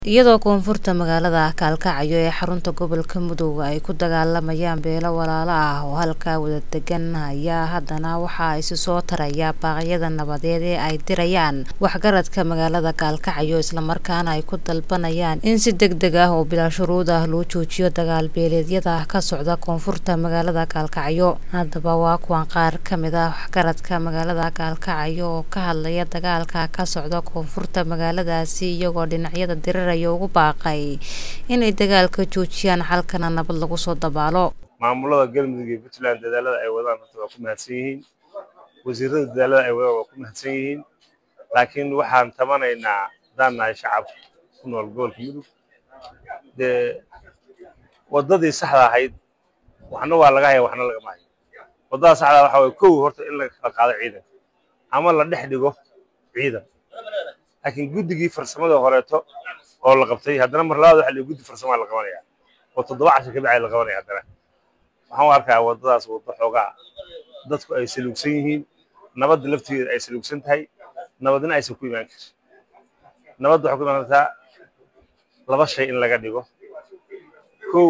iyadoo koonfurta magaalada kaalkacyo ee xarunta gobolka mudug ay ku dagaalamayaan beelo walaalo ah oo halkaa wada degan ayaa haddana waxaa isi soo taraya baaqyada nabadeed ee ay dirayaan waxgaradka magaalada kaalkacyo islamarkaana ay ku dalbanayaan in si deg deg ah oo bilaa shuruud ah loo joojiyo dagaal beeleedyada ka socda koonfurta magaalada kaalkacyo haddaba waa kuwan qaar ka mid ah waxgaradka magaalada kaalkacyo oo ka hadlaya dagaalka ka socda koonfurta magaaladaasi iyagoo dhinacyada diriraya ugu baaqay inay dagaalka joojiyaan xalkana nabad lagu soo dabaalo maamulada galmudug iyo puntland dadaalada ay wadaan horta waa ku mahadsan yihiin wasiirada dadaalada ay wadaan waa ku mahadsan yihiin laakiin waxaan tabanaynaa haddaan nahay shacabka ku nool gobolka mudug dee waddadii saxda ahayd waxna waa laga haya waxna lagama hayo waddada saxda waxa waye kow horta in laga kala qaado ciidan ama la dhex dhigo ciidan laakiin guddigii farsamada horeeto oo la qabtay haddana mar labaad waxa la guddi farsamaa la qabanaya oo toddoba cashar ka bacay la qabanaya haddana waxaan u arkaa waddadaas waddo xoogaa dadku ay saluugsan yihiin nabadda laftigeeda ay saluugsan tahay nabadna aysan ku imaan karin nabadda waxay ku imaan kartaa laba shay in laga dhigo kow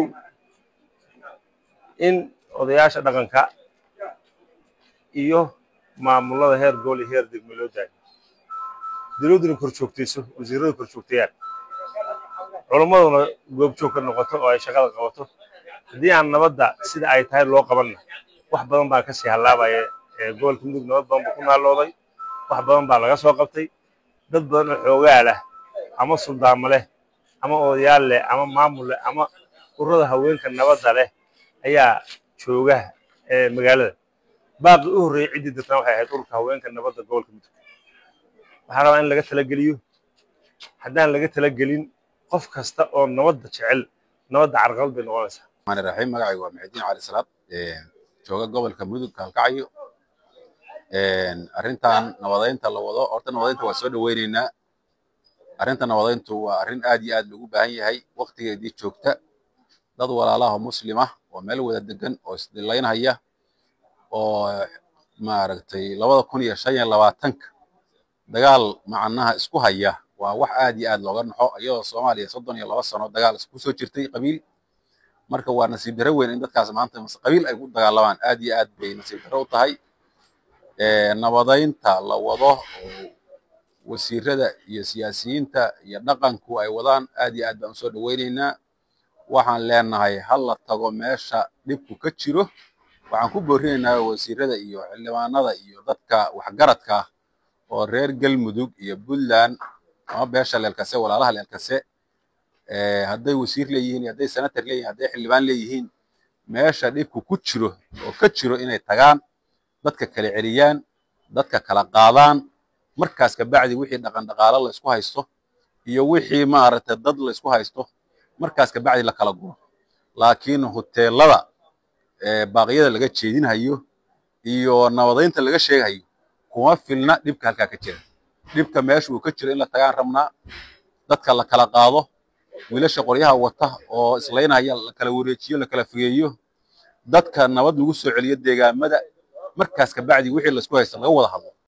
in odayaasha dhaqanka iyo maamulada heer gobol iyo heer degme loo daayo dowladduna kor joogtayso wasiirradu kor joogtayaan culammaduna goobjoog ka noqoto oo ay shaqada qabato haddii aan nabadda sida ay tahay loo qabanna wax badan baa kasii hallaabaya gobolka mudug nabad badan buu ku naalooday wax badan baa laga soo qabtay dad badan oo xoogaa leh ama suldaamo leh ama odayaal leh ama maamul leh ama ururada haweenka nabadda leh ayaa jooga magaalada baaqi u horreeyey ciddii dirtana waxay ahayd ururka haweenka nabadda gobolka mudug waxaan rabaa in laga talageliyo haddaan laga talagelin qof kasta oo nabadda jecel nabadda carqalad bay noqonaysaa maani raxiim magacayga waa maxudiin cali salaad jooga gobolka mudug kaalkacyo arrintan nabadeynta la wado horta nabadeynta waa soo dhoweyneynaa arrinta nabadeyntu waa arrin aad iyo aad loogu baahan yahay waqtigeedii joogta dad walaalaha muslima oo meel wada degan oo isdilaynhaya oo maaragtay labada kun iyo shan iyo labaatanka dagaal macnaha isku haya waa wax aad iyo aad looga naxo iyadoo soomaaliya soddon iyo laba sano dagaal isku soo jirtay qabiil marka waa nasiib darro weyn in dadkaas maanta qabiil ay ku dagaalamaan aad iyo aad bay nasiib darro u tahay nabadeynta la wado oo wasiirada iyo siyaasiyiinta iyo dhaqanku ay wadaan aad iyo aad baan usoo dhoweyneynaa waxaan leenahay ha la tago meesha dhibku ka jiro waxaan ku boorinaynaa wasiirada iyo xildhibaanada iyo dadka waxgaradka ah oo reer galmudug iyo puntland ama beesha leelkase walaalaha leelkase hadday wasiir leeyihiin hadday senator leeyihin hadday xildhibaan leeyihiin meesha dhibku ku jiro oo ka jiro inay tagaan dadka kala celiyaan dadka kala qaadaan markaas kabacdi wixii dhaqan dhaqaalo la isku haysto iyo wixii maaragtay dad la isku haysto markaas kabacdi la kala guro laakiin hoteelada baaqyada laga jeedinhayo iyo nabadeynta laga sheegahayo kuma filna dhibka halkaa ka jira dhibka meesha uu ka jiro in la tagaan rabnaa dadka la kala qaado wiilasha qoryaha wata oo islaynaya la kala wareejiyo la kala fogeeyo dadka nabad lagu soo celiyo deegaamada markaas kabacdi wixii laisku haysta laga wada hadlo